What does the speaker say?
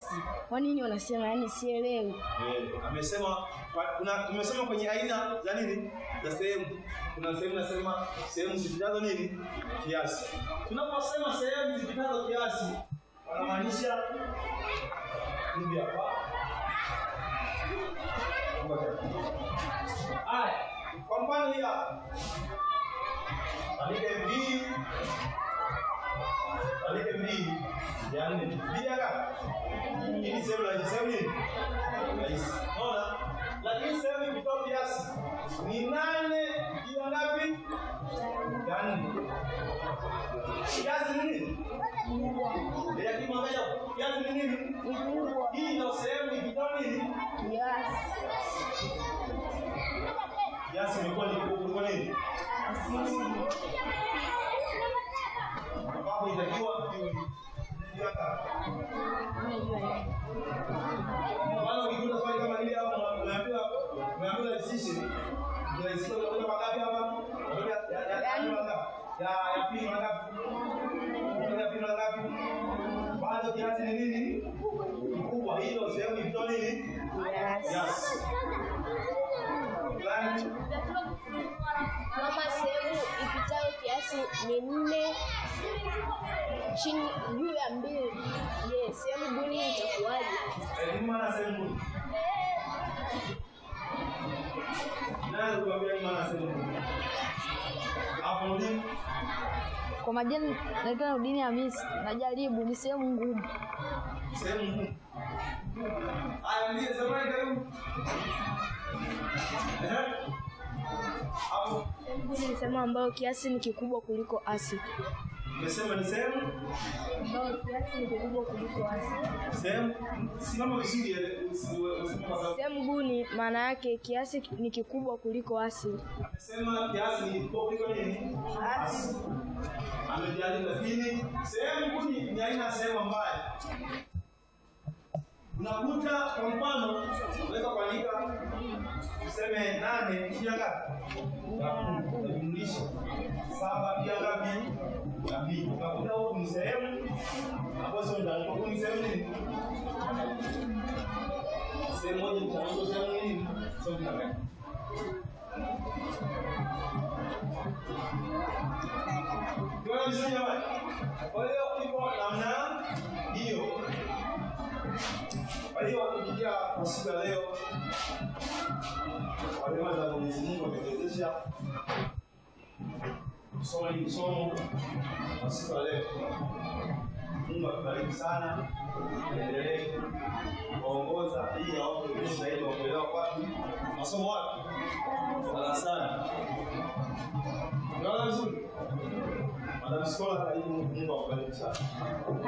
kiasi. Kwa nini wanasema yani sielewi? Eh, amesema kwa- kuna tumesema kwenye aina za nini za sehemu kuna sehemu nasema sehemu zipitazo nini kiasi tunaposema sehemu zipitazo kiasi wanamaanisha hivi hapa haya kwa mfano hii hapa andike mbili andike mbili ya nne mbili ya ngapi hii ni sehemu rahisi sehemu nini rahisi. Unaona? Lakini sehemu ikitoa kiasi ni nane ila ngapi? Ya nne. Kiasi ni nini? Ya kimwangalia kiasi ni nini? Hii ndio sehemu ikitoa nini? Kiasi. Kiasi imekuwa ni kubwa kuliko nini? Ambapo itakiwa iwe ni ila ngapi? Maana ukikuta swali kama hili hapa unaambiwa unaambiwa decision. Unahisikia unakuta mangapi hapa? Unakuta ya ya ya ya mangapi? Ya ya pili mangapi? Unakuta ya pili mangapi? Bado kiasi ni nini? Kikubwa hilo sehemu ikitoa nini? Yes. Plan. Kama sehemu ipitayo kiasi ni nne chini juu ya mbili, je, sehemu buni itakuwaje? Eh, ni maana sehemu. Nani kuambia ni maana sehemu? Hapo ndio Kwa majina naitwa Nurdini Hamisi. Najaribu ni sehemu ngumu. sehemu ngumu. Haya, ndiye zamani karibu. Ehe. Hapo Sehemu buni ni sehemu ambayo kiasi ni kikubwa kuliko asili. umesema ni sehemu Ambayo kiasi ni kikubwa kuliko asili. sehemu simama vizuri ile usiwe useme kwa sababu Sehemu buni maana yake kiasi ni kikubwa kuliko asili. amesema kiasi ni kikubwa kuliko nini? Asili. Amejali lakini sehemu kuni ni aina ya sehemu ambayo unakuta kwa mfano unaweza kuandika tuseme nane pia ngapi? Ya kumi. Unajumlisha saba pia ngapi? Ya mbili. Unakuta huku ni sehemu ambazo ndio huku ni sehemu nini? Sehemu moja mtandao sehemu nini? Sehemu ngapi? Tunaona vizuri jamani? Kwa hiyo iko namna hiyo. Kwa hiyo kupitia kwa siku ya leo, kwa neema za Mwenyezi Mungu ametuwezesha kusoma hili somo kwa siku ya leo. Mungu akubariki sana, endelee kuongoza ili awape ujuzi zaidi wa kuelewa wapi masomo wapi darasani. Unaona vizuri? Madam Skola, karibu. Mungu akubariki sana.